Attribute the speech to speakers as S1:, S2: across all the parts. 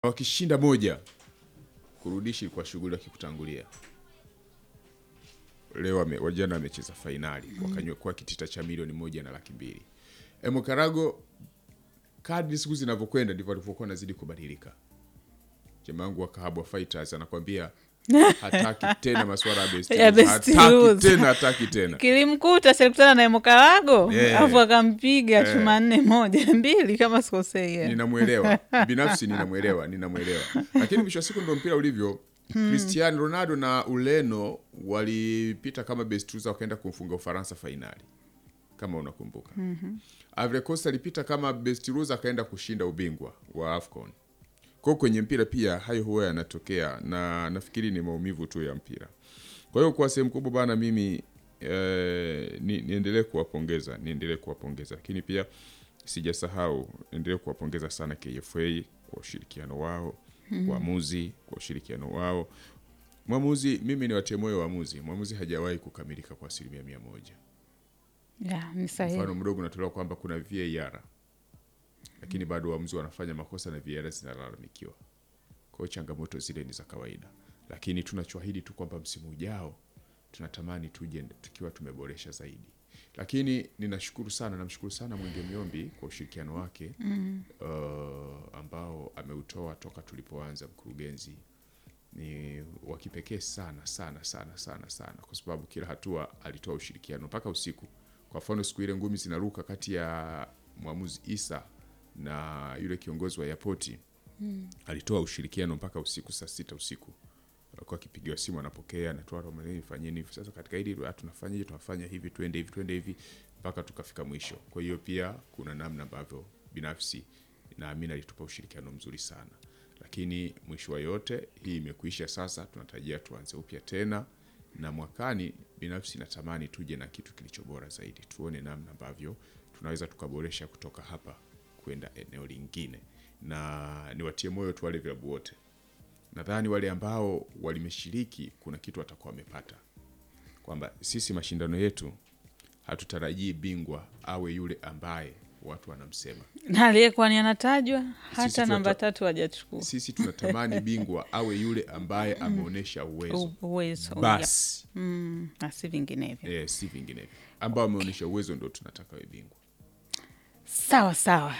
S1: wakishinda moja kurudishi kwa shughuli wakikutangulia. Leo wame- wajana wamecheza fainali wakanywa kitita cha milioni moja na laki mbili. Emo Karago, kadri siku zinavyokwenda ndivyo alivyokuwa nazidi kubadilika. Jamaa wangu wa Kahabwa Fighters anakwambia hataki tena masuala ya best
S2: Ya
S1: lose.
S2: best
S1: hataki
S2: lose.
S1: tena, hataki tena.
S2: kilimkuta silikutana na Emokarago
S1: Yeah.
S2: alafu akampiga
S1: Yeah.
S2: chuma nne moja mbili kama sikosei. yeah.
S1: ninamwelewa binafsi ninamwelewa ninamwelewa lakini mwisho wa siku ndo mpira ulivyo cristiano ronaldo na ureno walipita kama best loser wakaenda kumfunga ufaransa fainali kama unakumbuka Ivory Coast alipita kama best loser akaenda kushinda ubingwa wa afcon kwao kwenye mpira pia hayo huwa yanatokea na nafikiri ni maumivu tu ya mpira kwa hiyo kwa sehemu kubwa bana mimi eh, ni, niendelee kuwapongeza niendelee kuwapongeza lakini pia sijasahau endelee kuwapongeza sana KFA kwa ushirikiano wao waamuzi kwa ushirikiano wao mwamuzi mimi ni watie moyo waamuzi mwamuzi hajawahi kukamilika kwa asilimia mia moja
S2: Yeah, ni sahihi.
S1: mfano mdogo unatolewa kwamba kuna VAR lakini bado waamuzi wanafanya makosa na VAR zinalalamikiwa. Kwa hiyo changamoto zile ni za kawaida, lakini tunachoahidi tu kwamba msimu ujao tunatamani tuje tukiwa tumeboresha zaidi. Lakini ninashukuru sana, namshukuru sana Mwenge Miombi kwa ushirikiano wake uh, ambao ameutoa toka tulipoanza mkurugenzi ni wa kipekee sana sana sana sana sana, kwa sababu kila hatua alitoa ushirikiano mpaka usiku. Kwa mfano siku ile ngumi zinaruka kati ya mwamuzi Isa na yule kiongozi wa yapoti alitoa ushirikiano mpaka usiku saa sita usiku alikuwa akipigiwa simu anapokea, anatoa romaneni, fanyeni hivi sasa, katika hili ah, tunafanyaje? Tunafanya hivi, twende hivi, twende hivi mpaka tukafika mwisho. Kwa hiyo pia kuna namna ambavyo binafsi naamini alitupa ushirikiano mzuri sana, lakini mwisho wa yote hii imekuisha sasa, tunatarajia tuanze upya tena na mwakani. Binafsi natamani tuje na kitu kilicho bora zaidi, tuone namna ambavyo tunaweza tukaboresha kutoka hapa kwenda eneo lingine, na niwatie moyo tu wale vilabu wote nadhani wale ambao walimeshiriki kuna kitu watakuwa wamepata, kwamba sisi mashindano yetu hatutarajii bingwa awe yule ambaye watu wanamsema.
S2: na aliyekuwa ni anatajwa hata
S1: Sisi
S2: namba
S1: tunata-
S2: tatu hajachukua
S1: Sisi tunatamani bingwa awe yule ambaye ameonyesha uwezo
S2: U- uwezo yep.
S1: basi,
S2: Mm, na si vinginevyo.
S1: eh, si vinginevyo. Ambao ameonyesha uwezo ndo tunataka awe bingwa.
S2: Sawa sawa.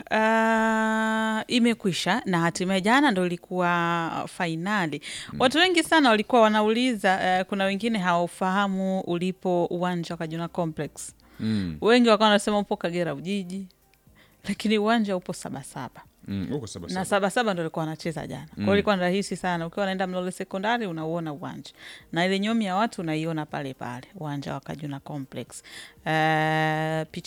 S2: Uh, imekwisha na hatimaye jana ndo ilikuwa fainali. Watu wengi sana walikuwa wanauliza uh, kuna wengine hawafahamu ulipo uwanja wa Kajuna Complex.
S1: Mm.
S2: Wengi wakawa wanasema upo Kagera Ujiji, lakini uwanja upo Sabasaba
S1: Mm, huko saba
S2: na
S1: saba.
S2: Sabasaba ndo alikuwa anacheza jana. Kwa hiyo ilikuwa ni rahisi sana, ukiwa unaenda Mlole Sekondari unauona uwanja na ile nyomi ya watu unaiona pale pale uwanja wa Kajuna Complex. Uh, picha